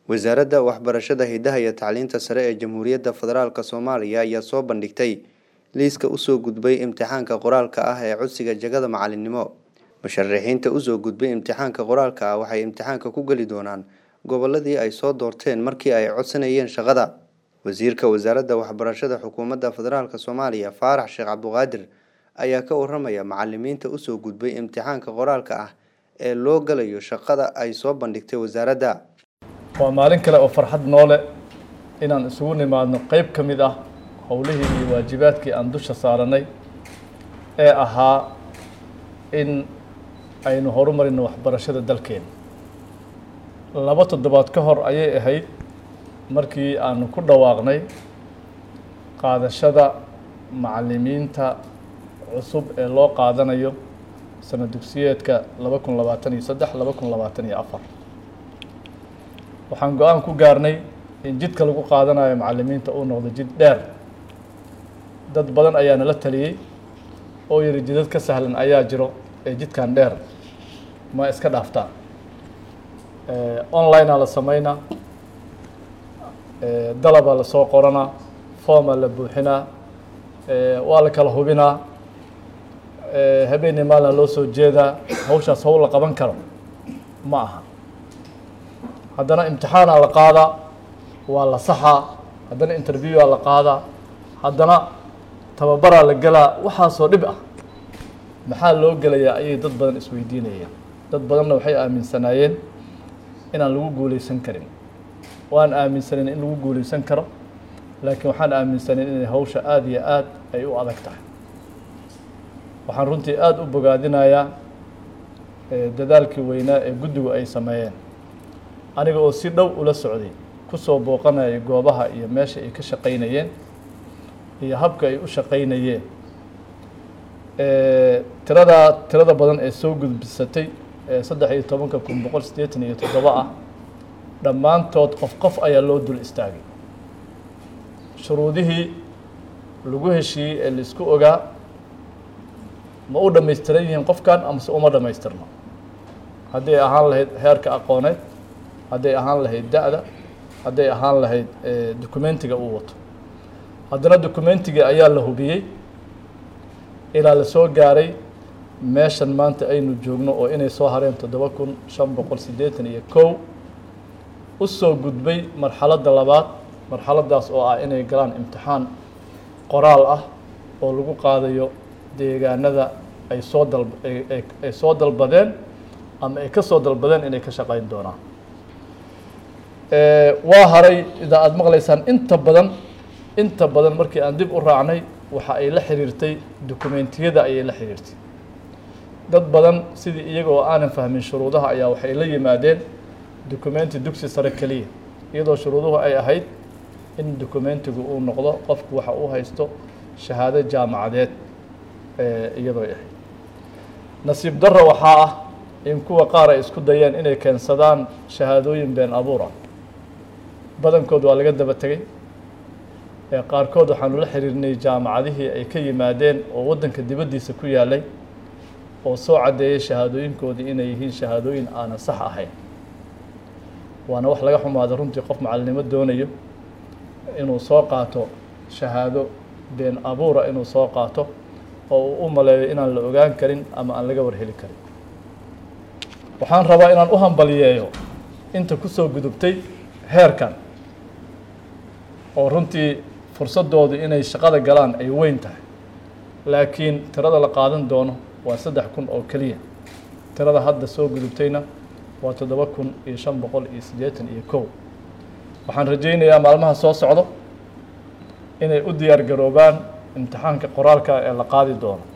wasaaradda waxbarashada hidaha iyo tacliinta sare ee jamhuuriyadda federaalk soomaaliya ayaa soo bandhigtay liiska usoo gudbay imtixaanka qoraalka ah ee codsiga jagada macalinimo musharaxiinta usoo gudbay imtixaanka qoraalka ah waxay imtixaanka ku geli doonaan goboladii ay soo doorteen markii ay codsanayeen shaqada wasiirka wasaaradda waxbarashada xukuumadda federaalk soomaaliya faarax sheekh cabduqaadir ayaa ka waramaya macalimiinta usoo gudbay imtixaanka qoraalka ah ee loo galayo shaqada ay soo bandhigtay wasaaradda waa maalin kale oo farxad noole inaan isugu nimaadno qeyb ka mid ah howlihii iyo waajibaadkii aan dusha saaranay ee ahaa in aynu horumarino waxbarashada dalkeena laba toddobaad ka hor ayay ahayd markii aanu ku dhawaaqnay qaadashada macalimiinta cusub ee loo qaadanayo sana dugsiyeedka laba kun labaatan iyo saddex laba kun labaatan iyo afar waxaan go-aan ku gaarnay in jidka lagu qaadanayo macalimiinta uu noqdo jid dheer dad badan ayaa nala taliyey oo yihi jidad ka sahlan ayaa jiro ee jidkan dheer ma iska dhaaftaan onlinea la sameynaa dalabaa lasoo qoranaa formaa la buuxinaa waa la kala hubinaa habeenii maalina loo soo jeedaa hawshaas hawl la qaban karo ma aha haddana imtixaanaa la qaadaa waa la saxaa haddana interviewaa la qaadaa haddana tababaraa la gelaa waxaasoo dhib ah maxaa loo gelayaa ayay dad badan isweydiinayeen dad badanna waxay aaminsanaayeen inaan lagu guuleysan karin waan aaminsaneyn in lagu guuleysan karo laakiin waxaan aaminsaneyn inay hawsha aada iyo aad ay u adag tahay waxaan runtii aada u bogaadinayaa dadaalkii weynaa ee guddigu ay sameeyeen aniga oo si dhow ula socday kusoo booqanaya goobaha iyo meesha ay ka shaqaynayeen iyo habka ay u shaqaynayeen tiradaa tirada badan ee soo gudbisatay ee saddex iyo tobanka kun boqol siddeetan iyo toddoba ah dhammaantood qof qof ayaa loo dul istaagay shuruudihii lagu heshiiyey ee laisku ogaa ma u dhamaystiran yihiin qofkan amase uma dhamaystirno hadday ahaan lahayd heerka aqooneed hadday ahaan lahayd da-da hadday ahaan lahayd documentiga uu wato haddana documentiga ayaa la hubiyey ilaa la soo gaaray meeshan maanta aynu joogno oo inay soo hareen toddoba kun shan boqol siddeetan iyo kow u soo gudbay marxaladda labaad marxaladdaas oo ah inay galaan imtixaan qoraal ah oo lagu qaadayo deegaanada ay soo dal ay soo dalbadeen ama ay ka soo dalbadeen inay ka shaqayn doonaan waa haray idaa aada maqlaysaan inta badan inta badan markii aan dib u raacnay waxa ay la xiriirtay dokumentiyada ayay la xiriirtay dad badan sidii iyaga oo aanan fahmin shuruudaha ayaa waxay la yimaadeen documenti dugsi sare keliya iyadoo shuruuduhu ay ahayd in documentigu uu noqdo qofku waxa uu haysto shahaado jaamacadeed iyadoo ay ahayd nasiib darro waxaa ah in kuwa qaar ay isku dayeen inay keensadaan shahaadooyin been abuur ah badankood waa laga daba tegey qaarkood waxaanu la xiriirnay jaamacadihii ay ka yimaadeen oo waddanka dibaddiisa ku yaalay oo soo caddeeyay shahaadooyinkoodii inay yihiin shahaadooyin aanan sax ahayn waana wax laga xumaado runtii qof macalinimo doonayo inuu soo qaato shahaado been abuura inuu soo qaato oo uu u maleeyo inaan la ogaan karin ama aan laga warheli karin waxaan rabaa inaan u hambaliyeeyo inta kusoo gudubtay heerkan oo runtii fursadoodu inay shaqada galaan ay weyn tahay laakiin tirada la qaadan doono waa saddex kun oo keliya tirada hadda soo gudubtayna waa toddoba kun iyo shan boqol iyo siddeetan iyo kow waxaan rajaynayaa maalmaha soo socdo inay u diyaar garoobaan imtixaanka qoraalka ee la qaadi doono